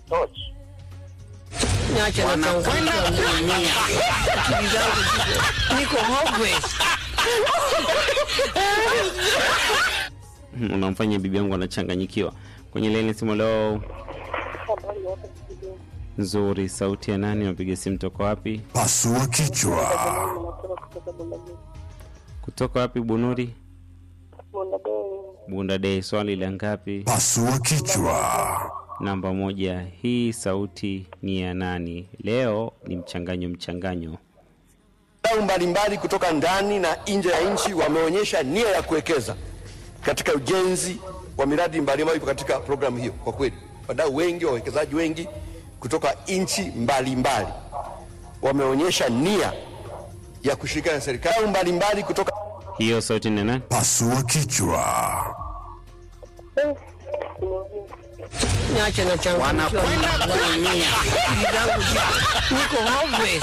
tochi. Niache na changamoto dunia. Akili zangu ziko niko hopeless. unamfanya bibi yangu anachanganyikiwa kwenye laini simu leo Habari ya hapa studio. nzuri sauti ya nani unapiga simu toka wapi Pasua kichwa. Ninatoka kutoka Bundabei. kutoka wapi bunuri Bundabei. bunda dei swali la ngapi Pasua kichwa. namba moja hii sauti ni ya nani leo ni mchanganyo mchanganyo Wadau mbalimbali kutoka ndani na nje ya nchi wameonyesha nia ya kuwekeza katika ujenzi wa miradi mbalimbali katika programu hiyo. Kwa kweli, wadau wengi, wawekezaji wengi kutoka nchi mbalimbali wameonyesha nia ya kushirikiana na serikali Wadau mbalimbali kutoka hiyo sauti ni ya nani Pasua kichwa. Niache na changamoto dunia. Akili zangu ziko niko hopeless.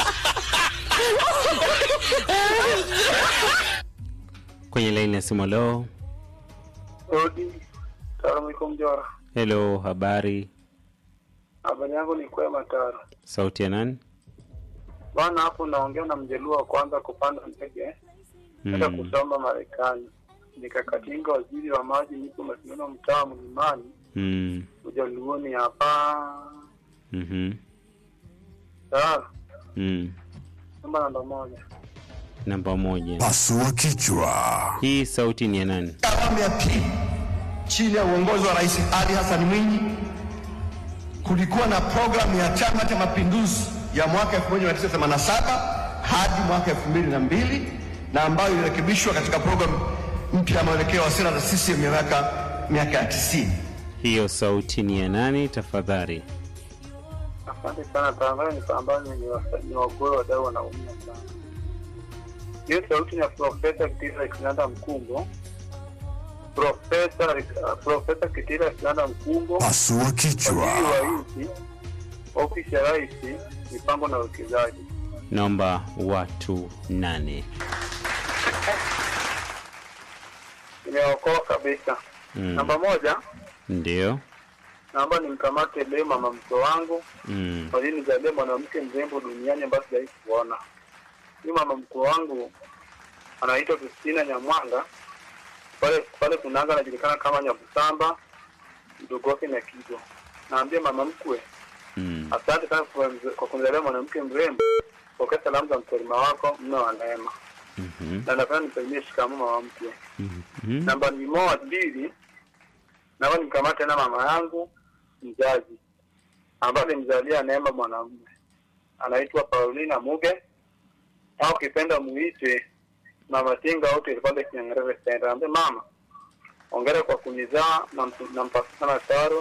kwenye laini ya simu leo Rodi, salamu alaikum Jora. helo habari Habari yangu ni kwema Taro. sauti ya nani Bwana hapo naongea na mjaluo wa kwanza kupanda ndege kwenda mm. kusoma Marekani. Nikakatinga waziri wa maji, nipo Masindano, mtaa Mlimani, Mm. ujaluoni hapa. mhm, Sawa, mm. namba namba moja. namba moja Pasua kichwa. hii sauti ni ya nani awamu ya pili chini ya uongozi wa Rais Ali Hassan Mwinyi kulikuwa na programu ya Chama cha Mapinduzi ya mwaka 1987 hadi mwaka 2002 na ambayo ilirekebishwa katika programu mpya ya mwelekeo wa sera za CCM ya miaka miaka ya 90. hiyo sauti ni ya nani tafadhali Asante sana Taro, ni pambano ni wasa- ni wagoe wadau wanaumia sana. Hiyo sauti ni ya Profesa Kitila Kinanda Mkumbo. Profesa Profesa Kitila Kinanda Mkumbo Pasua Waziri kichwa. wa nchi, ofisi ya rais, mipango na uwekezaji. naomba watu nane Imeokoa kabisa. Mm. Namba moja, ndio naomba nimkamate leo mama mkwe wangu mm. walinizalia mwanamke mrembo duniani ambaye sijawahi kuona. Huyu mama mkwe wangu anaitwa Kristina Nyamwanga, pale pale Kunanga anajulikana kama Nyabusamba, mdogo wake na Kigo. Naambia mama mkwe, Mm. asante sana kwa kwa kunizalia mwanamke mrembo. Pokea salamu za mkulima wako, mme wa neema. Mhm. na napenda nisalimie shikamoo mama mkwe. Mhm. Namba ni moja mbili, naomba nimkamate na mama yangu mzazi ambaye alimzalia Neema mwanamume anaitwa Paulina Muge au ukipenda muite Mama Tinga au Telefone Kinyangerere Center. Ambe mama, ongera kwa kunizaa na mtu- nampasa sana taro.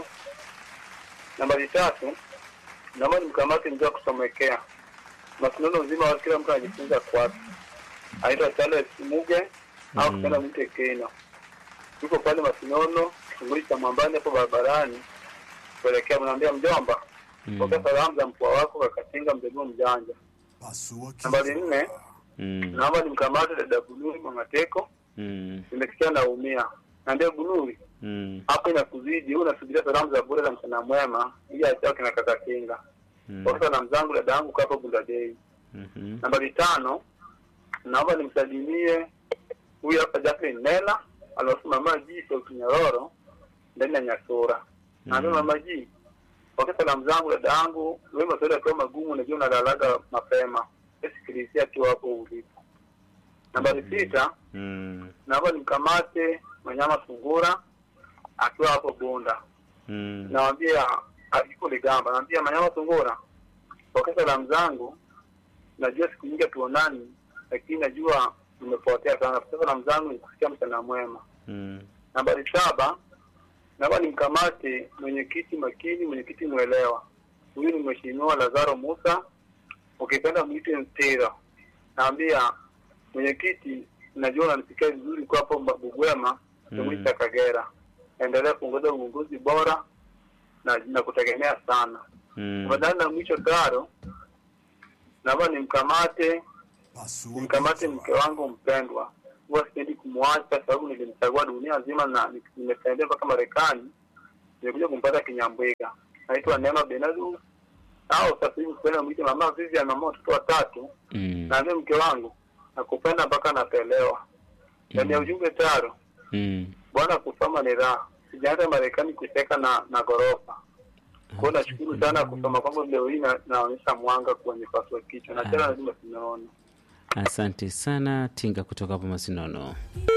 Nambari tatu, naomba nimkamate mzee wa kusomekea mashindano uzima wa kila mtu anajifunza kwake anaitwa Charles Muge au Mm. kupenda mwite Keno. Yuko pale Masinono, kitongoji cha Mwambani hapo barabarani kuelekea, mnaambia mjomba, Mm. pokea salamu za mkoa wako Kakatinga mjogoo mjanja. Pasua Nambari kichwa. nne, Mm. naomba nimkamate dada Bunuri Mwangateko, Mm. nimesikia naumia. Naambia Bunuri, Mm. hapo inakuzidi, wewe unasubiria salamu za bure za mchana mwema ili achao kina Kakatinga. Mm. Kwa salamu zangu dada yangu kwa hapo Bundadei. Mhm. Nambari tano, naomba nimsalimie huyu hapa Jacqueline Nela aliofu mama G Sauti Nyororo ndani ya Nyasura. Naambia Mm. mama G, pokea salamu zangu dada yangu, wewe maswali yakiwa magumu, unajua unalalaga mapema, sikilizia akiwa hapo ulipo. Nambari sita, Mm. naomba nimkamate Manyama Sungura akiwa hapo Bunda. Mm. Nawambia yuko Ligamba, nawambia Manyama Sungura, pokea salamu zangu najua siku nyingi hatuonani, lakini najua nimepotea sana. Sasa salamu zangu ni kusikia mchana mwema. Mm. Nambari saba, naomba nimkamate mwenyekiti makini, mwenyekiti mwelewa. Huyu ni mheshimiwa Lazaro Musa, ukipenda mwite Mpira. Naambia mwenyekiti, najua unanisikia vizuri kwa hapo Bugwema, kitongoji cha Kagera. Endelea kuongoza uongozi bora na nakutegemea sana. Mm. Badala na mwisho taro, naomba nimkamate Pasua nimkamate kichwa. mke wangu mpendwa. Huwa sipendi kumwacha sababu nilimchagua dunia nzima na ni- nimetembea mpaka Marekani, nimekuja kumpata Kinyambwiga. naitwa Neema Benadu au sasa hivi kwenda mwite mama Vivian, mama watoto watatu, Mm. na mimi mke wangu nakupenda mpaka napelewa. Ndani ya ujumbe taro, Mm. bwana, kusoma ni raha. Sijaenda Marekani kuteka na na ghorofa. Kwa hiyo nashukuru sana kusoma kwangu leo hii na- naonyesha mwanga kwenye paswa kichwa na tena lazima tunaona Asante sana Tinga kutoka hapo Masinono.